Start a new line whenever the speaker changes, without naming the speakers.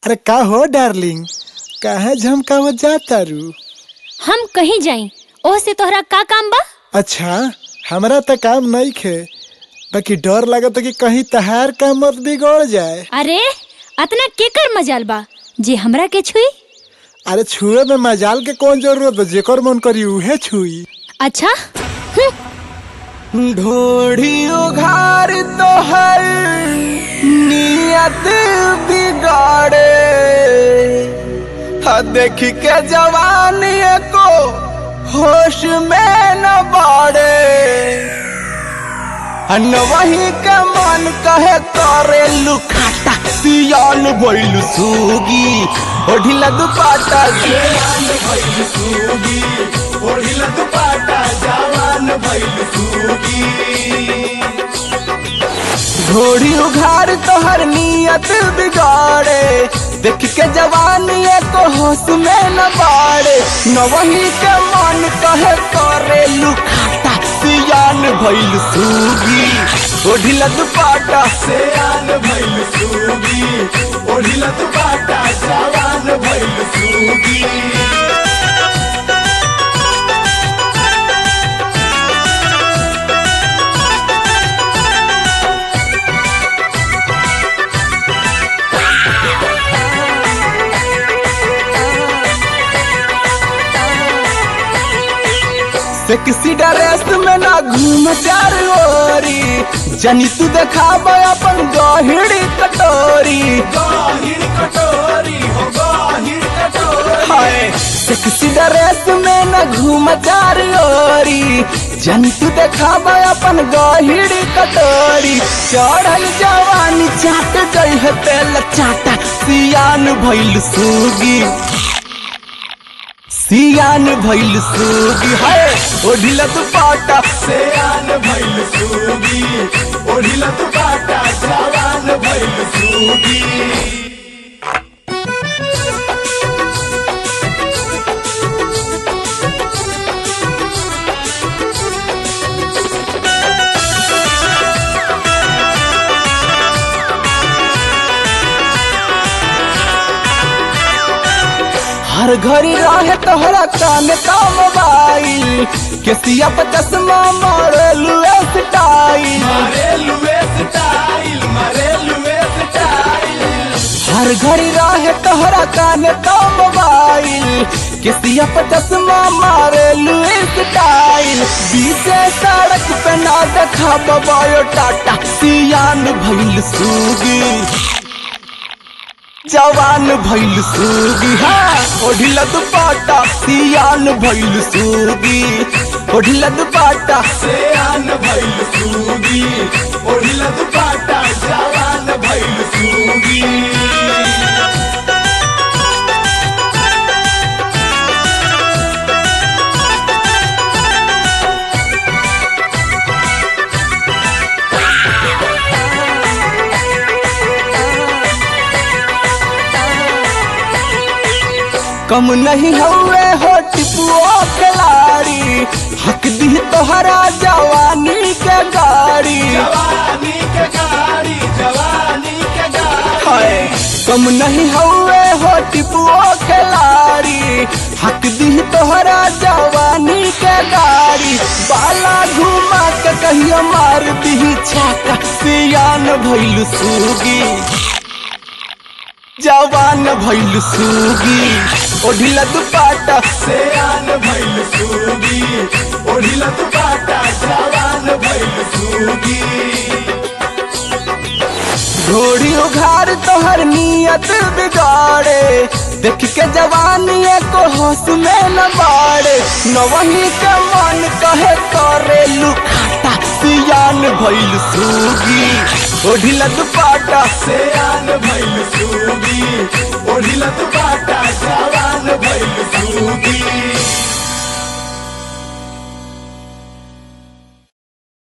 अरे का हो डार्लिंग काहे झमकावत जाता रू
हम कहीं जाई ओह से तोहरा का काम बा
अच्छा हमरा त काम नहीं खे बाकी डर लागत कि कहीं तहार काम मत बिगड़ जाए
अरे अतना केकर मजाल बा जे हमरा के छुई
अरे छुए में मजाल के कौन जरूरत बा जेकर मन करी उहे छुई
अच्छा हम्म,
ढोढ़ी उघार तोहर नियत बिगाड़े हा देख के जवानी को होश में न बाड़े अन वही के मन कहे करे लुखाटा सियान भइल सूगी ओढ़िला दुपाटा सियान भइल सूगी ओढ़िला दुपाटा जवान भइल सूगी घोड़ी उघार तोहर नियत बिगाड़े देख के जवानी को होश में न बाड़े न वही के मन कहे करे लुखाटा सियान भइल सूगी ओढ़िला दुपाटा सियान भइल सूगी ओढ़िला दुपाटा जवान भइल सूगी सेक्सी ड्रेस में ना घूम चार ओरी जनी तू देखाब अपन गहिड़ी कटोरी गहिड़ी कटोरी हो गहिड़ी कटोरी हाय सेक्सी ड्रेस में ना घूम चार ओरी जनी तू देखाब अपन गहिड़ी कटोरी चढ़ल जवानी चाट गई है तेल चाटा सियान भइल सूगी सियान भइल सूगी है ओढ़िला दुपाटा सियान भइल सूगी ओढ़िला दुपाटा जवान भइल सूगी हर घड़ी रहे तोहरा कान का मोबाइल केसिया पे चश्मा मारेलू स्टाइल मारेलू स्टाइल मारेलू स्टाइल हर घड़ी रहे तोहरा कान का मोबाइल केसिया पे चश्मा मारेलू स्टाइल बीचे सड़क पे ना देखा बायो टाटा सियान भइल सूगी जवान भइल सूगी हाँ ओढ़िला दुपाटा सियान भइल सूगी ओढ़िला दुपाटा सियान भइल सूगी ओढ़िला दुपाटा जवान भइल सूगी कम नहीं हुए हो टिपुओ खिलाड़ी हक दी तोहरा जवानी के गाड़ी जवानी के गाड़ी जवानी के गाड़ी कम नहीं हुए हो टिपुओ खिलाड़ी हक दी तोहरा जवानी के गाड़ी बाला घुमा के कहियो मार दी छाका सियान भइल सूगी जवान भइल सूगी ओढ़िला दुपाटा सियान भइल सूगी ओढ़िला दुपाटा जवान भइल सूगी घोड़ी उघार तोहर नियत बिगाड़े देख के जवानी को होश में न बाड़े न वही के मन कहे करे लुखाटा सियान भइल सूगी ओढ़िला दुपाटा सियान भइल